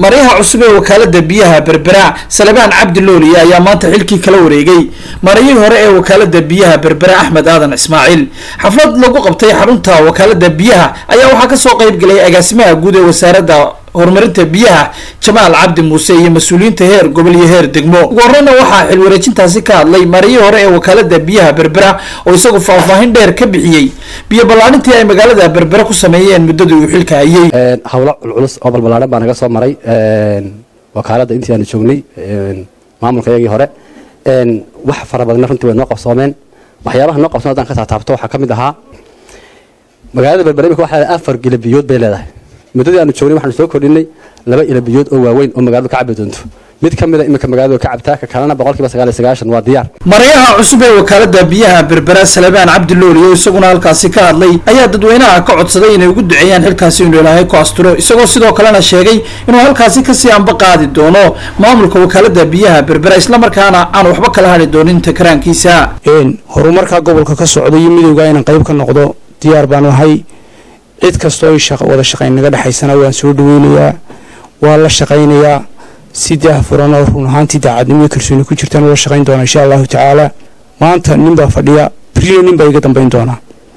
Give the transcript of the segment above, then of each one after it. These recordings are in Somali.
maryaha cusub ee wakaalada biyaha berbera salebaan cabdi looliye ayaa maanta xilkii kala wareegay marayihii hore ee wakaalada biyaha berbera axmed aadan ismaaciil xaflad lagu qabtay xarunta wakaalada biyaha ayaa waxaa kasoo qeyb galay agaasimaha guud ee wasaaradda horumarinta biyaha jamaal cabdi muuse iyo mas-uuliyiinta heer gobol iyo heer degmo ugu horeyna waxaa xil wareejintaasi ka hadlay marayihii hore ee wakaalada biyaha berbera oo isagu faahfaahin dheer ka bixiyey biyo ballaarintii ay magaalada berbera ku sameeyeen muddadii uu xilka hayay hawlo culculus oo balbalaaran baa naga soo maray wakaaladda intii aanu joognay maamulka iyagii hore wax fara badanna runtii way noo qabsoomeen waxyaabaha noo qabsoon haddaan ka taataabto waxaa ka mid ahaa magaalada berbera imika waxaa leedahay afar ilo biyood bay leedahay muddadii aanu joognay waxaanu soo kordhinay laba ilo biyood oo waaweyn oo magaaladu ka cabi doonto mid ka mida iminka magaaladu ka cabtaa ka kalena boqolkiiba sagaal iyo sagaashan waa diyaar marayaha cusub ee wakaalada biyaha berbera salebaan cabdi looliye oo isaguna halkaasi ka hadlay ayaa dadweynaha ka codsaday inay ugu duceeyaan xilkaasi inuu ilaahay ku asturo isagoo sidoo kalena sheegay inuu halkaasi kasii anba qaadi doono maamulka wakaalada biyaha berbera islamarkaana aan waxba kala hadhi doonin takaraankiisa horumarka gobolka ka socda iyo midowga inaan qayb ka noqdo diyaar baan ahay cid kastoo wada shaqayn naga dhexaysana waan soo dhaweynayaa waa la shaqaynayaa si daahfuran oo run ahaantii daacadnimo iyo kalsooni ku jirtaan ula shaqayn doona insha allahu tacaala maanta nin baa fadhiya beriya nin baa iga dambayn doonaa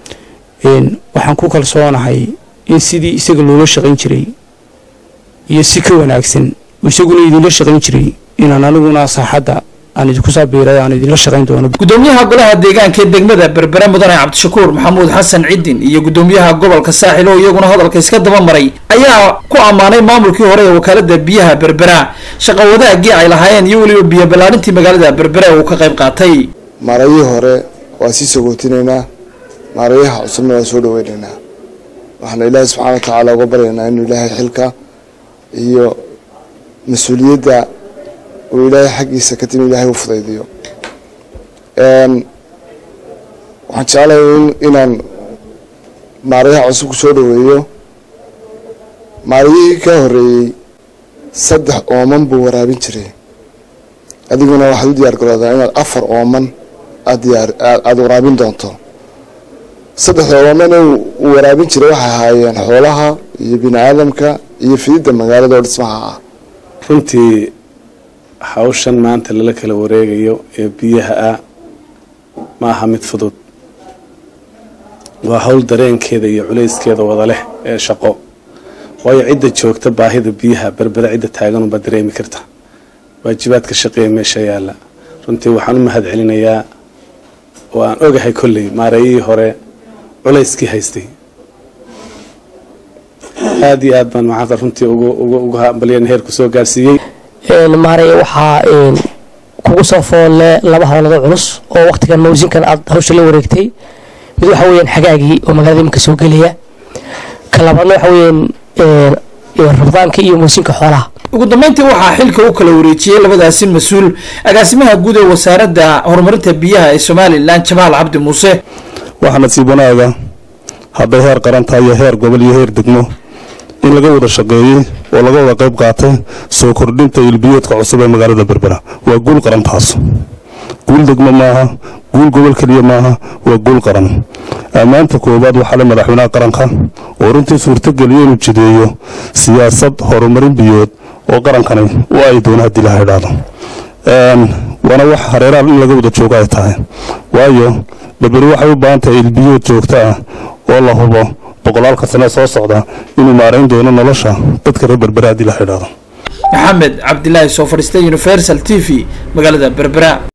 waxaan ku kalsoonahay in sidii isaga loola shaqayn jiray iyo si ka wanaagsan isaguna idinla shaqayn jiray inaan aniguna saaxadda aan idinku saabiiray aan idinla shaqayn doono gudoomiyaha golaha deegaanka ee degmada berbera mudane cabdishakuur maxamuud xasan cidin iyo gudoomiyaha gobolka saaxil oo iyaguna hadalka iska daba maray ayaa ku ammaanay maamulkii hore ee wakaalada biyaha berbera shaqo wadaagii ay lahaayeen iyo weliba biyo ballaarintii magaalada berbera uu ka qayb qaatay maarayihii hore waa sii sagootinaynaa maarayaha cusubna waa soo dhaweynaynaa waxaana ilaahay subxaana wa tacaala uga baryaynaa inuu ilaahay xilka iyo mas-uuliyadda uu ilaahay xaggiisa ka timi ilaahay u fudaydiyo waxaan jeclahay inaan maarayaha cusub ku soo dhaweeyo maarayihii ka horeeyey saddex ooman buu waraabin jiray adiguna waxaad u diyaar garoodaa inaad afar ooman aada waraabin doonto saddexda oomane uu waraabin jiray waxay ahaayeen xoolaha iyo bini aadamka iyo fididda magaalada oo dhismaha ah runtii hawshan maanta lala kala wareegayo ee biyaha ah ma aha mid fudud waa hawl dareenkeeda iyo culayskeeda wada leh ee shaqo waayo cidda joogta baahida biyaha berbera cidda taaganunbaa dareemi karta waajibaadka shaqeeya meesha yaalla runtii waxaan u mahad celinayaa oo aan ogahay kolley maarayihii hore culayskii haystay aada iyo aad baan maanta runtii ugu hambalyan heerku soo gaarsiiyey maaray waxaa kugu soo foolle laba howlado culus oo waqtigan mawsinkan aad hawsha la wareegtay mid waxa weyaan xagaagii oo magaalada iminka soo gelaya ka labaadna waxa weyaan rabdaanka iyo mawsinka xoolaha ugu dambeyntii waxaa xilka u kala wareejiyey labadaasi mas-uul agaasimaha guud ee wasaaradda horumarinta biyaha ee somalilan jamaal cabdi muuse waxaa nasiib wanaaga hadday heer qarantahay iyo heer gobol iyo heer degmo in laga wada shaqeeyey oo laga wada qayb qaatay soo kordhinta ilbiyoodka cusub ee magaalada berbera waa guul qarantaas guul degmo maaha guul gobol keliya maaha waa guul qaran ammaanta koowaad waxaa le madaxweynaha qaranka oo runtii suurtogeliya inuu jideeyo siyaasad horumarin biyood oo qarankani u ay doona haddii laha idhaahdo waana wax hareeraha in laga wada joogo ay tahay waayo berberi waxay u baahan tahay ilbiyood joogto ah oo la hubo boqolaalka sane soo socda inuu maarayn doono nolosha dadka reer berbera haddii laha idhaahdo maxamed cabdilaahi soo fadhiista universal t v magaalada berbera